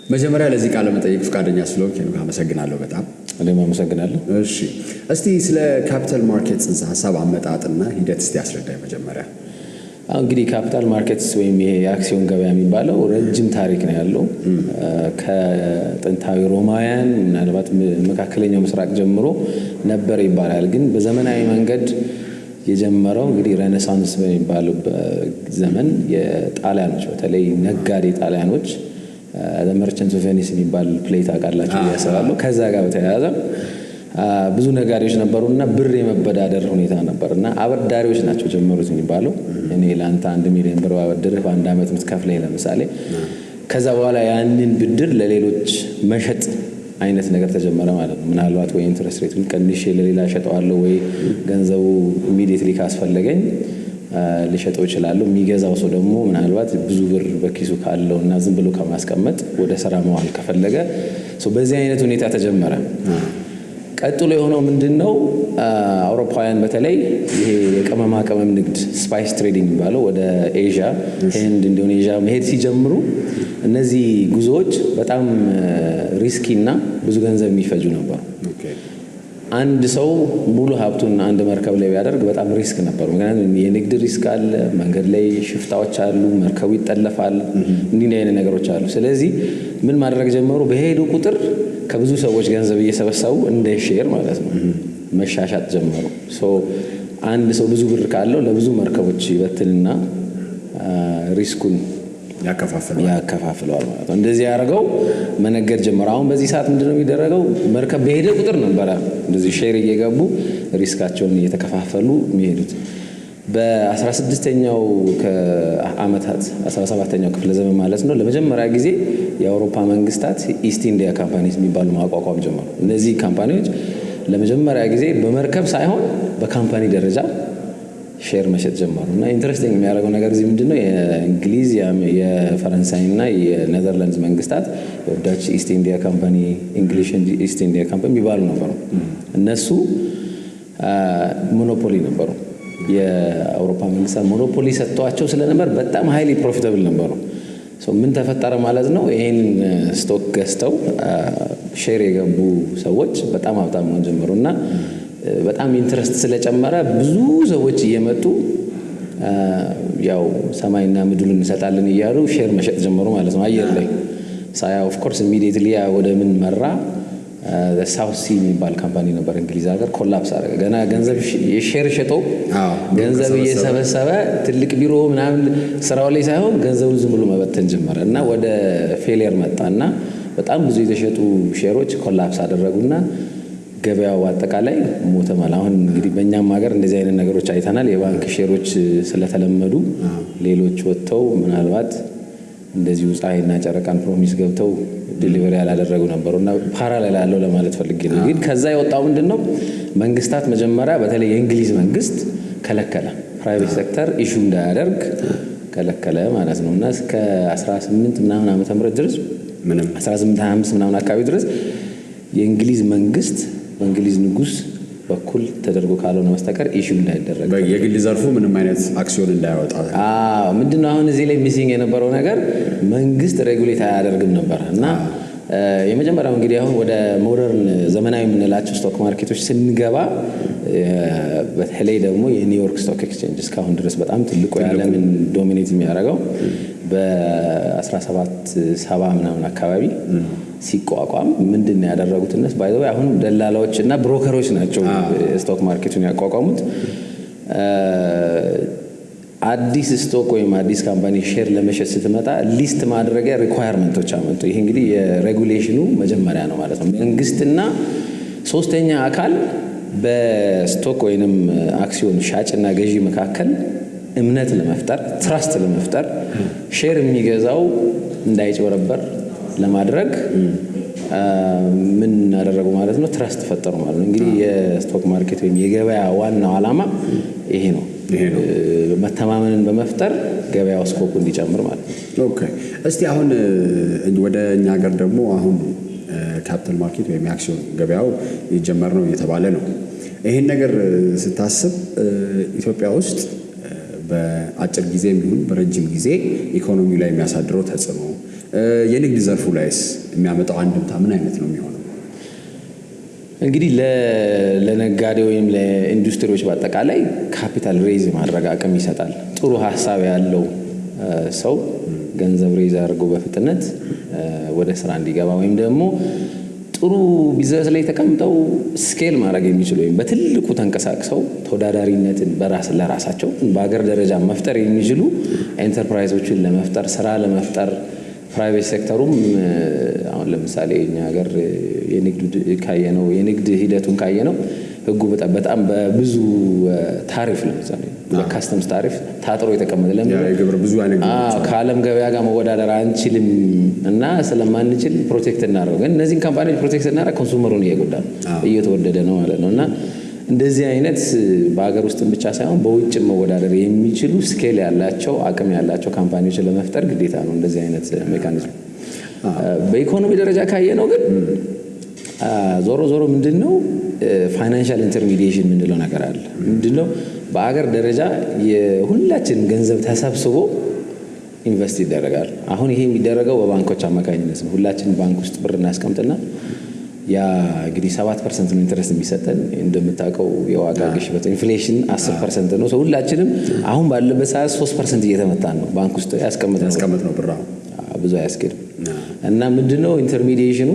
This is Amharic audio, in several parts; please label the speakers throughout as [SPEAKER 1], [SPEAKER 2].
[SPEAKER 1] መጀመሪያ ለዚህ ቃለ መጠይቅ ፈቃደኛ ስለሆንክ ሄኖክ አመሰግናለሁ በጣም።
[SPEAKER 2] እኔም አመሰግናለሁ።
[SPEAKER 1] እሺ እስቲ ስለ ካፒታል ማርኬት ጽንሰ ሀሳብ አመጣጥና ሂደት እስቲ አስረዳኝ መጀመሪያ።
[SPEAKER 2] አሁን እንግዲህ ካፒታል ማርኬትስ ወይም ይሄ የአክሲዮን ገበያ የሚባለው ረጅም ታሪክ ነው ያለው። ከጥንታዊ ሮማውያን ምናልባት መካከለኛው ምስራቅ ጀምሮ ነበር ይባላል። ግን በዘመናዊ መንገድ የጀመረው እንግዲህ ሬኔሳንስ በሚባል ዘመን የጣሊያኖች በተለይ ነጋዴ ጣሊያኖች መርቸንት ኦፍ ቬኒስ የሚባል ፕሌት አውቃላችሁ ያስባሉ። ከዛ ጋር በተያያዘ ብዙ ነጋዴዎች ነበሩ እና ብር የመበዳደር ሁኔታ ነበር እና አበዳሪዎች ናቸው ጀመሩት የሚባለው። እኔ ለአንተ አንድ ሚሊዮን ብር ባበድርህ በአንድ ዓመት የምትከፍለኝ ለምሳሌ። ከዛ በኋላ ያንን ብድር ለሌሎች መሸጥ አይነት ነገር ተጀመረ ማለት ነው። ምናልባት ወይ ኢንትረስት ሬቱን ቀንሼ ለሌላ ሸጠዋለሁ ወይ ገንዘቡ ኢሚዲየትሊ ካስፈለገኝ ሊሸጠው ይችላሉ። የሚገዛው ሰው ደግሞ ምናልባት ብዙ ብር በኪሱ ካለው እና ዝም ብሎ ከማስቀመጥ ወደ ስራ መዋል ከፈለገ በዚህ አይነት ሁኔታ ተጀመረ። ቀጥሎ የሆነው ምንድን ነው? አውሮፓውያን በተለይ ይሄ የቅመማ ቅመም ንግድ ስፓይስ ትሬዲንግ የሚባለው ወደ ኤዥያ፣ ህንድ፣ ኢንዶኔዥያ መሄድ ሲጀምሩ እነዚህ ጉዞዎች በጣም ሪስኪ እና ብዙ ገንዘብ የሚፈጁ ነበሩ። አንድ ሰው ሙሉ ሀብቱን አንድ መርከብ ላይ ቢያደርግ በጣም ሪስክ ነበሩ። ምክንያቱም የንግድ ሪስክ አለ፣ መንገድ ላይ ሽፍታዎች አሉ፣ መርከቡ ይጠለፋል፣ እንዲህ አይነት ነገሮች አሉ። ስለዚህ ምን ማድረግ ጀመሩ? በሄዱ ቁጥር ከብዙ ሰዎች ገንዘብ እየሰበሰቡ እንደ ሼር ማለት ነው መሻሻጥ ጀመሩ። አንድ ሰው ብዙ ብር ካለው ለብዙ መርከቦች ይበትንና ሪስኩን ያከፋፍለዋል ማለት ነው። እንደዚህ ያደርገው መነገድ ጀመረ። አሁን በዚህ ሰዓት ምንድነው የሚደረገው? መርከብ በሄደ ቁጥር ነበረ እንደዚህ ሼር እየገቡ ሪስካቸውን እየተከፋፈሉ የሚሄዱት። በ16ኛው ዓመታት 17ኛው ክፍለ ዘመን ማለት ነው ለመጀመሪያ ጊዜ የአውሮፓ መንግስታት ኢስት ኢንዲያ ካምፓኒስ የሚባሉ ማቋቋም ጀመሩ። እነዚህ ካምፓኒዎች ለመጀመሪያ ጊዜ በመርከብ ሳይሆን በካምፓኒ ደረጃ ሼር መሸጥ ጀመሩ እና ኢንትረስቲንግ የሚያደርገው ነገር እዚህ ምንድን ነው የእንግሊዝ የፈረንሳይና የኔዘርላንድስ መንግስታት የወዳች ኢስት ኢንዲያ ካምፓኒ እንግሊሽ ኢስት ኢንዲያ ካምፓኒ የሚባሉ ነበሩ። እነሱ ሞኖፖሊ ነበሩ። የአውሮፓ መንግስታት ሞኖፖሊ ሰጥተዋቸው ስለነበር በጣም ሀይሊ ፕሮፊታብል ነበሩ። ምን ተፈጠረ ማለት ነው? ይህን ስቶክ ገዝተው ሼር የገቡ ሰዎች በጣም ሀብታም መሆን ጀመሩ እና በጣም ኢንትረስት ስለጨመረ ብዙ ሰዎች እየመጡ ያው ሰማይና ምድሩን እንሰጣለን እያሉ ሼር መሸጥ ጀመሩ ማለት ነው። አየር ላይ ሳያ ኦፍኮርስ ኢሚዲየትሊ ወደ ምን መራ? ሳውት ሲ የሚባል ካምፓኒ ነበር እንግሊዝ ሀገር ኮላፕስ አደረገ። ገና ገንዘብ የሼር ሸጦ ገንዘብ እየሰበሰበ ትልቅ ቢሮ ምናምን ስራው ላይ ሳይሆን ገንዘቡን ዝም ብሎ መበተን ጀመረ እና ወደ ፌሊየር መጣ እና በጣም ብዙ የተሸጡ ሼሮች ኮላፕስ አደረጉና ገበያው አጠቃላይ ሞተ ማለት። አሁን እንግዲህ በእኛም ሀገር እንደዚህ አይነት ነገሮች አይተናል። የባንክ ሼሮች ስለተለመዱ ሌሎች ወጥተው ምናልባት እንደዚሁ ፀሐይና ጨረቃን ፕሮሚስ ገብተው ዲሊቨሪ ያላደረጉ ነበሩ እና ፓራሌል ያለው ለማለት ፈልጌ ነው። ግን ከዛ የወጣው ምንድን ነው? መንግስታት መጀመሪያ በተለይ የእንግሊዝ መንግስት ከለከለ፣ ፕራይቬት ሴክተር ኢሹ እንዳያደርግ ከለከለ ማለት ነው እና እስከ 18 ምናምን ዓመተ ምህረት ድረስ 1825 ምናምን አካባቢ ድረስ የእንግሊዝ መንግስት በእንግሊዝ ንጉስ በኩል ተደርጎ ካልሆነ በስተቀር ኢሹ እንዳይደረግ
[SPEAKER 1] የግል ዘርፉ ምንም አይነት አክሲዮን እንዳያወጣ
[SPEAKER 2] ምንድነው አሁን እዚህ ላይ ሚሲንግ የነበረው ነገር መንግስት ሬጉሌት አያደርግም ነበር እና የመጀመሪያው እንግዲህ አሁን ወደ ሞደርን ዘመናዊ የምንላቸው ስቶክ ማርኬቶች ስንገባ በተለይ ደግሞ የኒውዮርክ ስቶክ ኤክስቼንጅ እስካሁን ድረስ በጣም ትልቁ የዓለምን ዶሚኔት የሚያደርገው በ1770 ምናምን አካባቢ ሲቋቋም ምንድን ነው ያደረጉት? እነሱ ባይ አሁን ደላላዎች እና ብሮከሮች ናቸው ስቶክ ማርኬቱን ያቋቋሙት። አዲስ ስቶክ ወይም አዲስ ካምፓኒ ሼር ለመሸጥ ስትመጣ ሊስት ማድረጊያ ሪኳየርመንቶች አመጡ። ይሄ እንግዲህ የሬጉሌሽኑ መጀመሪያ ነው ማለት ነው። መንግስትና ሶስተኛ አካል በስቶክ ወይንም አክሲዮን ሻጭና ገዢ መካከል እምነት ለመፍጠር ትራስት ለመፍጠር ሼር የሚገዛው እንዳይጭበረበር ለማድረግ ምን አደረጉ ማለት ነው? ትረስት ፈጠሩ ማለት ነው። እንግዲህ የስቶክ ማርኬት ወይም የገበያ ዋናው ዓላማ ይሄ ነው። መተማመንን በመፍጠር ገበያው ስኮፑ እንዲጨምር ማለት ነው።
[SPEAKER 1] ኦኬ። እስቲ አሁን ወደ እኛ ሀገር ደግሞ አሁን ካፒታል ማርኬት ወይም የአክሲዮን ገበያው ሊጀመር ነው እየተባለ ነው። ይህን ነገር ስታስብ ኢትዮጵያ ውስጥ በአጭር ጊዜ የሚሆን በረጅም ጊዜ ኢኮኖሚው ላይ የሚያሳድረው ተጽዕኖ፣ የንግድ ዘርፉ ላይስ የሚያመጣው አንድምታ ምን አይነት ነው የሚሆነው?
[SPEAKER 2] እንግዲህ ለነጋዴ ወይም ለኢንዱስትሪዎች በአጠቃላይ ካፒታል ሬዝ ማድረግ አቅም ይሰጣል። ጥሩ ሀሳብ ያለው ሰው ገንዘብ ሬዝ አድርጎ በፍጥነት ወደ ስራ እንዲገባ ወይም ደግሞ ጥሩ ቢዝነስ ላይ ተቀምጠው ስኬል ማድረግ የሚችሉ ወይም በትልቁ ተንቀሳቅሰው ተወዳዳሪነትን በራስ ለራሳቸው በሀገር ደረጃ መፍጠር የሚችሉ ኤንተርፕራይዞችን ለመፍጠር ስራ ለመፍጠር ፕራይቬት ሴክተሩም አሁን ለምሳሌ እኛ ሀገር የንግድ ካየነው የንግድ ሂደቱን ካየነው ህጉ በጣም በጣም በብዙ ታሪፍ ለምሳሌ በካስተምስ ታሪፍ ታጥሮ የተቀመጠ
[SPEAKER 1] ግብር ብዙ አይነት
[SPEAKER 2] ከዓለም ገበያ ጋር መወዳደር አንችልም እና ስለማንችል ፕሮቴክት እናደርገው። ግን እነዚህን ካምፓኒዎች ፕሮቴክት እናደርግ ኮንሱመሩን እየጎዳ ነው፣ እየተወደደ ነው ማለት ነው እና እንደዚህ አይነት በሀገር ውስጥም ብቻ ሳይሆን በውጭ መወዳደር የሚችሉ ስኬል ያላቸው አቅም ያላቸው ካምፓኒዎችን ለመፍጠር ግዴታ ነው እንደዚህ አይነት ሜካኒዝም። በኢኮኖሚ ደረጃ ካየ ነው ግን ዞሮ ዞሮ ምንድን ነው ፋይናንሻል ኢንተርሚዲዬሽን የምንለው ነገር አለ። ምንድን ነው በአገር ደረጃ የሁላችን ገንዘብ ተሰብስቦ ኢንቨስት ይደረጋል። አሁን ይሄ የሚደረገው በባንኮች አማካኝነት ነው። ሁላችን ባንክ ውስጥ ብር እናስቀምጥና ያ እንግዲህ ሰባት ፐርሰንት ነው ኢንትረስት የሚሰጠን። እንደምታውቀው የዋጋ ግሽበት ኢንፍሌሽን አስር ፐርሰንት ነው። ሰው ሁላችንም አሁን ባለበት ሰዓት ሶስት ፐርሰንት እየተመታን ነው ባንክ ውስጥ
[SPEAKER 1] ያስቀምጥ ነው ብር
[SPEAKER 2] ብዙ አያስኬድም። እና ምንድነው ኢንተርሚዲዬሽኑ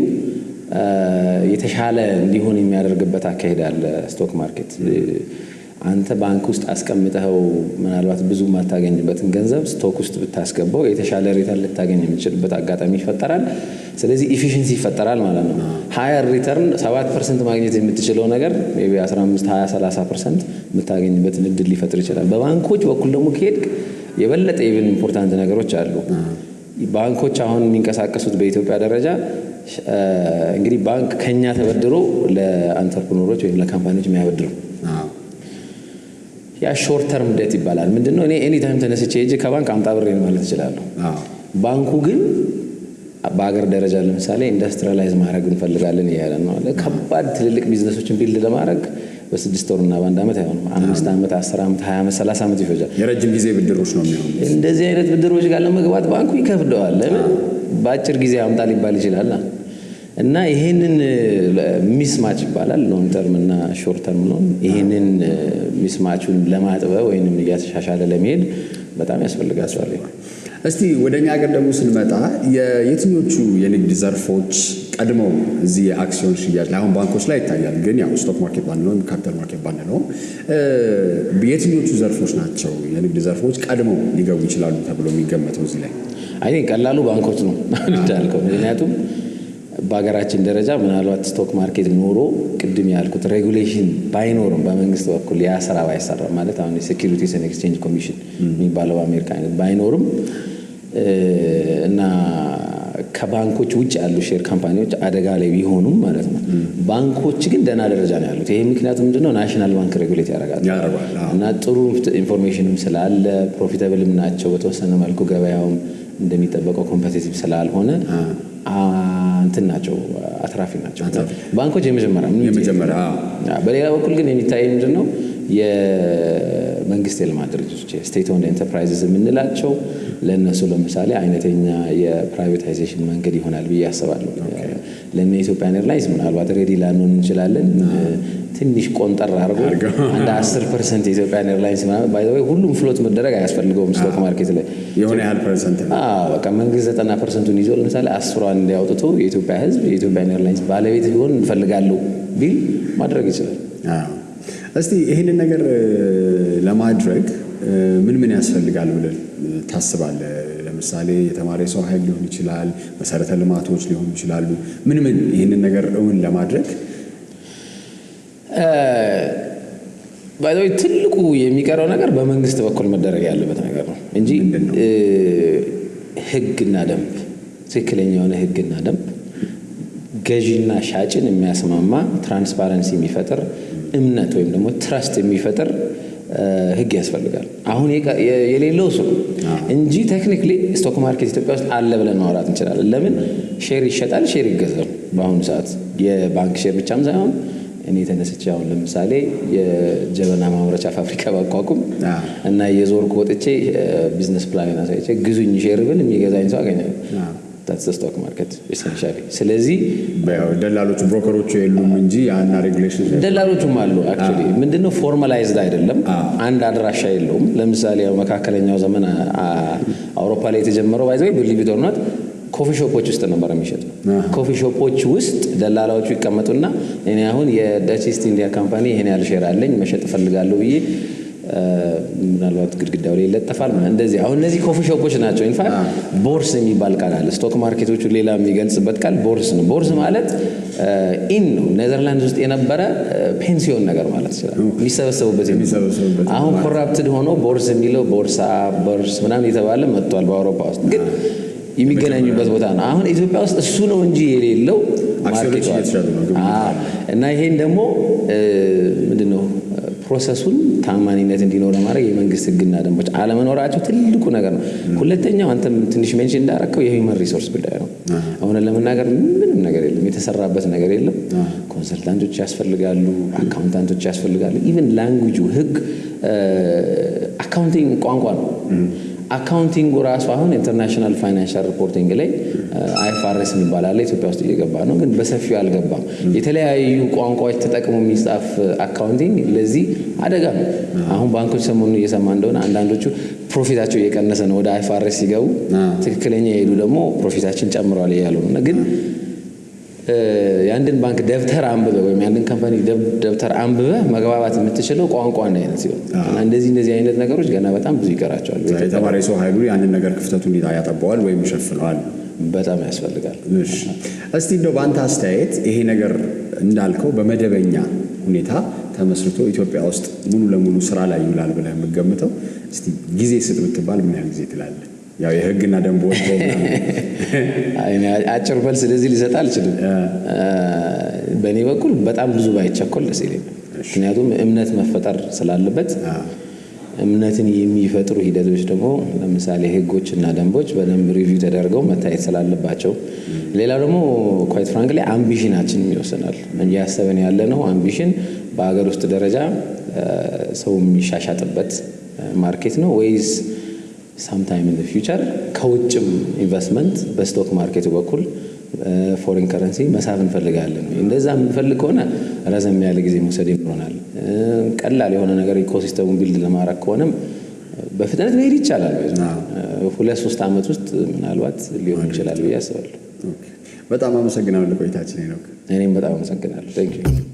[SPEAKER 2] የተሻለ እንዲሆን የሚያደርግበት አካሄድ አለ። ስቶክ ማርኬት አንተ ባንክ ውስጥ አስቀምጠኸው ምናልባት ብዙ የማታገኝበትን ገንዘብ ስቶክ ውስጥ ብታስገባው የተሻለ ሪተርን ልታገኝ የምችልበት አጋጣሚ ይፈጠራል። ስለዚህ ኢፊሽንሲ ይፈጠራል ማለት ነው። ሀየር ሪተርን ሰባት ፐርሰንት ማግኘት የምትችለው ነገር ሜይ ቢ 15 20 30 ፐርሰንት የምታገኝበትን እድል ሊፈጥር ይችላል። በባንኮች በኩል ደግሞ ከሄድክ የበለጠ ኢቭን ኢምፖርታንት ነገሮች አሉ። ባንኮች አሁን የሚንቀሳቀሱት በኢትዮጵያ ደረጃ እንግዲህ ባንክ ከኛ ተበድሮ ለአንተርፕኖሮች ወይም ለካምፓኒዎች የሚያበድሩ ያ ሾርት ተርም ዴት ይባላል። ምንድነው? እኔ ኤኒ ታይም ተነስቼ ሄጄ ከባንክ አምጣ ብሬን ማለት እችላለሁ። ባንኩ ግን በሀገር ደረጃ ለምሳሌ ኢንዱስትሪላይዝ ማድረግ እንፈልጋለን እያለ ነው። ከባድ ትልልቅ ቢዝነሶችን ቢልድ ለማድረግ በስድስት ወርና በአንድ ዓመት አይሆንም። አምስት ዓመት፣ አስር ዓመት፣ ሀያ ዓመት፣ ሰላሳ ዓመት ይፈጃል።
[SPEAKER 1] የረጅም ጊዜ ብድሮች ነው የሚሆኑ።
[SPEAKER 2] እንደዚህ አይነት ብድሮች ጋር ለመግባት ባንኩ ይከብደዋል። ለምን በአጭር ጊዜ አምጣ ሊባል ይችላል። እና ይሄንን ሚስማች ይባላል ሎንግ ተርም እና ሾርት ተርም ሎን። ይሄንን ሚስማቹን ለማጥበብ ወይም እያተሻሻለ ለመሄድ በጣም ያስፈልጋቸዋል።
[SPEAKER 1] እስቲ ወደ እኛ ሀገር ደግሞ ስንመጣ የየትኞቹ የንግድ ዘርፎች ቀድመው እዚህ የአክሲዮን ሽያጭ ላይ አሁን ባንኮች ላይ ይታያል፣ ግን ያው ስቶክ ማርኬት ባንለውም ካፒታል ማርኬት ባንለውም የትኞቹ ዘርፎች ናቸው የንግድ ዘርፎች ቀድመው ሊገቡ ይችላሉ ተብሎ የሚገመተው እዚህ ላይ?
[SPEAKER 2] አይ ቀላሉ ባንኮች ነው እንዳልከው ምክንያቱም በሀገራችን ደረጃ ምናልባት ስቶክ ማርኬት ኖሮ ቅድም ያልኩት ሬጉሌሽን ባይኖርም በመንግስት በኩል ያ ስራ ባይሰራ ማለት አሁን የሴኪሪቲስ ኤንድ ኤክስቼንጅ ኮሚሽን የሚባለው በአሜሪካ አይነት ባይኖርም እና ከባንኮች ውጭ ያሉ ሼር ካምፓኒዎች አደጋ ላይ ቢሆኑም ማለት ነው። ባንኮች ግን ደህና ደረጃ ነው ያሉት። ይሄ ምክንያቱ ምንድነው? ናሽናል ባንክ ሬጉሌት ያደርጋል እና ጥሩ ኢንፎርሜሽንም ስላለ ፕሮፊታብልም ናቸው። በተወሰነ መልኩ ገበያውም እንደሚጠበቀው ኮምፐቲቲቭ ስላልሆነ እንትን ናቸው፣ አትራፊ ናቸው ባንኮች የመጀመሪያ
[SPEAKER 1] የመጀመሪያ።
[SPEAKER 2] በሌላ በኩል ግን የሚታይ ምንድን ነው የመንግስት የልማት ድርጅቶች ስቴት ኦንድ ኤንተርፕራይዝስ የምንላቸው ለእነሱ ለምሳሌ አይነተኛ የፕራይቬታይዜሽን መንገድ ይሆናል ብዬ አስባለሁ። ለእነ ኢትዮጵያን ኤርላይንስ ምናልባት ሬዲ ላንሆን እንችላለን። ትንሽ ቆንጠር አድርጎ አንድ አስር ፐርሰንት የኢትዮጵያን ኤርላይንስ ሁሉም ፍሎት መደረግ አያስፈልገውም ስቶክ ማርኬት ላይ
[SPEAKER 1] የሆነ ያህል ፐርሰንት
[SPEAKER 2] በቃ መንግስት ዘጠና ፐርሰንቱን ይዞ ለምሳሌ አስሯን እንዲያውጥቶ የኢትዮጵያ ሕዝብ የኢትዮጵያን ኤርላይንስ ባለቤት ሊሆን እንፈልጋለሁ ቢል ማድረግ ይችላል።
[SPEAKER 1] እስቲ ይህንን ነገር ለማድረግ ምን ምን ያስፈልጋል ብለን ታስባለህ? ለምሳሌ የተማረ ሰው ኃይል ሊሆን ይችላል፣ መሰረተ ልማቶች ሊሆኑ ይችላሉ። ምን ምን ይህንን ነገር እውን ለማድረግ
[SPEAKER 2] ባይዘዌ ትልቁ የሚቀረው ነገር በመንግስት በኩል መደረግ ያለበት ነገር ነው እንጂ ህግና ደንብ ትክክለኛ የሆነ ህግና ደንብ ገዢና ሻጭን የሚያስማማ ትራንስፓረንሲ የሚፈጥር እምነት ወይም ደግሞ ትረስት የሚፈጥር ህግ ያስፈልጋል። አሁን የሌለው እሱ እንጂ ቴክኒክሊ ስቶክ ማርኬት ኢትዮጵያ ውስጥ አለ ብለን ማውራት እንችላለን። ለምን ሼር ይሸጣል፣ ሼር ይገዛል። በአሁኑ ሰዓት የባንክ ሼር ብቻም ሳይሆን እኔ ተነስቼ አሁን ለምሳሌ የጀበና ማምረቻ ፋብሪካ ባቋቁም
[SPEAKER 1] አ።
[SPEAKER 2] እና የዞርኩ ወጥቼ ቢዝነስ ፕላን አሳይቼ ግዙኝ ሼር ብል የሚገዛኝ ሰው አገኛለሁ።
[SPEAKER 1] አ።
[SPEAKER 2] ታትስ ስቶክ ማርኬት ኤሰንሻሊ። ስለዚህ
[SPEAKER 1] ያው ደላሎቹ ብሮከሮቹ የሉም እንጂ ያና ሬጉሌሽን
[SPEAKER 2] ደላሎቹም አሉ። አክቹዋሊ ምንድነው ፎርማላይዝድ አይደለም፣
[SPEAKER 1] አዎ።
[SPEAKER 2] አንድ አድራሻ የለውም። ለምሳሌ ያው መካከለኛው ዘመን አ- አ- አውሮፓ ላይ የተጀመረው ባይዘ ብሊቭ ኢት ኦር ኖት ኮፊ ሾፖች ውስጥ ነበር የሚሸጥ።
[SPEAKER 1] አዎ።
[SPEAKER 2] ኮፊ ሾፖች ውስጥ ደላላዎቹ ይቀመጡና እኔ አሁን የደች ኢስት ኢንዲያ ካምፓኒ ይሄን ያህል ሼር አለኝ መሸጥ እፈልጋለሁ ብዬ አ፣ ምናልባት ግድግዳው ላይ ይለጠፋል። ምናምን እንደዚህ አሁን እነዚህ ኮፊ ሾፖች ናቸው። ኢንፋክት ቦርስ የሚባል ቃል አለ። ስቶክ ማርኬቶቹ ሌላ የሚገልጽበት ቃል ቦርስ ነው። ቦርስ ማለት ኢን ነው። ኔዘርላንድ ውስጥ የነበረ ፔንሲዮን ነገር ማለት ይችላል። የሚሰበሰቡበት
[SPEAKER 1] የሚሰበሰቡበት
[SPEAKER 2] አሁን ኮራፕትድ ሆኖ ቦርስ የሚለው ቦርሳ ቦርስ ምናምን የተባለ መጥቷል በአውሮፓ ውስጥ ግን የሚገናኙበት ቦታ ነው። አሁን ኢትዮጵያ ውስጥ እሱ ነው እንጂ የሌለው
[SPEAKER 1] አክሲዮኖች
[SPEAKER 2] ማርኬቱ አለ።
[SPEAKER 1] እየተሸጡ ነው፣ ግብይት
[SPEAKER 2] አዎ። እና ይሄን ደግሞ ምንድን ነው ፕሮሰሱን ታማኒነት እንዲኖረ ማድረግ የመንግስት ሕግና ደንቦች አለመኖራቸው ትልቁ ነገር ነው። ሁለተኛው አንተም ትንሽ ሜንሽን እንዳረከው የሂውመን ሪሶርስ ጉዳይ ነው። አሁን ለመናገር ምንም ነገር የለም፣ የተሰራበት ነገር የለም። ኮንሰልታንቶች ያስፈልጋሉ፣ አካውንታንቶች ያስፈልጋሉ። ኢቨን ላንጉጁ ሕግ አካውንቲንግ ቋንቋ ነው። አካውንቲንጉ ራሱ አሁን ኢንተርናሽናል ፋይናንሻል ሪፖርቲንግ ላይ አይኤፍአርኤስ የሚባል አለ። ኢትዮጵያ ውስጥ እየገባ ነው፣ ግን በሰፊው አልገባም። የተለያዩ ቋንቋዎች ተጠቅሞ የሚጻፍ አካውንቲንግ ለዚህ አደጋ ነው። አሁን ባንኮች ሰሞኑን እየሰማ እንደሆነ አንዳንዶቹ ፕሮፊታቸው እየቀነሰ ነው፣ ወደ አይኤፍአርኤስ ሲገቡ፣ ትክክለኛ የሄዱ ደግሞ ፕሮፊታችን ጨምረዋል እያሉ ነው እና ግን የአንድን ባንክ ደብተር አንብበ ወይም የአንድን ካምፓኒ ደብተር አንብበ መግባባት የምትችለው ቋንቋ አንድ አይነት ሲሆን እና እንደዚህ እንደዚህ አይነት ነገሮች ገና በጣም ብዙ ይቀራቸዋል።
[SPEAKER 1] የተማረ የሰው ኃይሉ ያንን ነገር ክፍተቱን ያጠበዋል ወይም ይሸፍነዋል።
[SPEAKER 2] በጣም ያስፈልጋል።
[SPEAKER 1] እሺ እስቲ እንደው በአንተ አስተያየት ይሄ ነገር እንዳልከው በመደበኛ ሁኔታ ተመስርቶ ኢትዮጵያ ውስጥ ሙሉ ለሙሉ ስራ ላይ ይውላል ብለህ የምገምተው እስቲ ጊዜ ስጥ ብትባል ምን ያህል ጊዜ ትላለህ? ያው የህግና ደንብ ወጥቶ
[SPEAKER 2] አጭር መልስ ስለዚህ ሊሰጥ አልችልም። በእኔ በኩል በጣም ብዙ ባይቸኮል ደስ ይለኛል። ምክንያቱም እምነት መፈጠር ስላለበት እምነትን የሚፈጥሩ ሂደቶች ደግሞ ለምሳሌ ህጎችና ደንቦች በደንብ ሪቪው ተደርገው መታየት ስላለባቸው፣ ሌላው ደግሞ ኳይት ፍራንክ ላይ አምቢሽናችን ይወስናል። እያሰብን ያለ ነው አምቢሽን በሀገር ውስጥ ደረጃ ሰው የሚሻሻጥበት ማርኬት ነው ወይስ ሳምታይም ኢን ፊውቸር ከውጭም ኢንቨስትመንት በስቶክ ማርኬቱ በኩል ፎሬን ከረንሲ መሳብ እንፈልጋለን። እንደዛ የምንፈልግ ከሆነ ረዘም ያለ ጊዜ መውሰድ ይኖረናል። ቀላል የሆነ ነገር ኢኮሲስተሙን ቢልድ ለማድረግ ከሆነም በፍጥነት መሄድ ይቻላል። ሁለት ሶስት ዓመት ውስጥ ምናልባት ሊሆን ይችላል ብዬ አስባለሁ።
[SPEAKER 1] በጣም አመሰግናለሁ ቆይታችን ነው።
[SPEAKER 2] እኔም በጣም አመሰግናለሁ።